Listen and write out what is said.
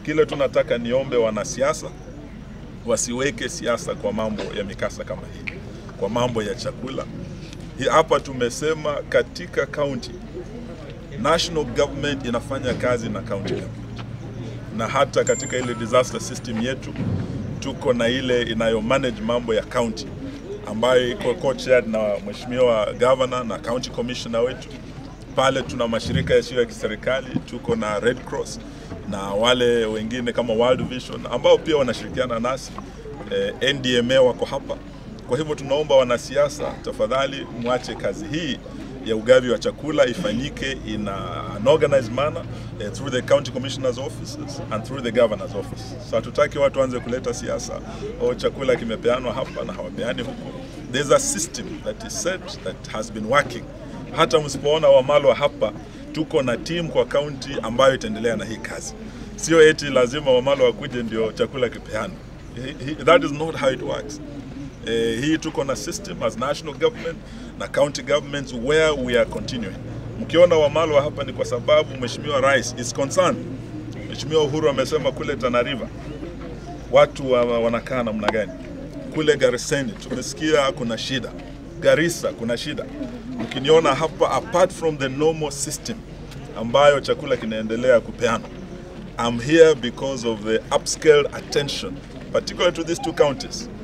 Kile tunataka niombe wanasiasa wasiweke siasa kwa mambo ya mikasa kama hii, kwa mambo ya chakula. Hii hapa tumesema katika county national government inafanya kazi na county government, na hata katika ile disaster system yetu tuko na ile inayo manage mambo ya county ambayo iko co-chaired na mheshimiwa governor na county commissioner wetu. Pale tuna mashirika yasiyo ya kiserikali, tuko na Red Cross na wale wengine kama World Vision ambao pia wanashirikiana nasi eh, NDMA wako hapa. Kwa hivyo tunaomba wanasiasa, tafadhali mwache kazi hii ya ugavi wa chakula ifanyike in a- an organized manner eh, through the county commissioners offices and through the governor's office. So hatutaki watu waanze kuleta siasa o chakula kimepeanwa hapa na hawapeani huko. There's a system that is set that has been working. Hata msipoona Wamalwa hapa, tuko na team kwa county ambayo itaendelea na hii kazi. Sio eti lazima Wamalwa wakuje ndio chakula kipeanwe. He- he- That is not how it works. Eh, hii tuko na system as national government na county governments where we are continuing. Mkiona Wamalwa hapa ni kwa sababu Mheshimiwa Rais is concerned. Mheshimiwa Uhuru amesema kule Tana River watu wa, wanakaa namna gani. Kule Gariseni tumesikia kuna shida, Garissa kuna shida. Mkiniona hapa, apart from the normal system ambayo chakula kinaendelea kupeanwa, I'm here because of the upscale attention particularly to these two counties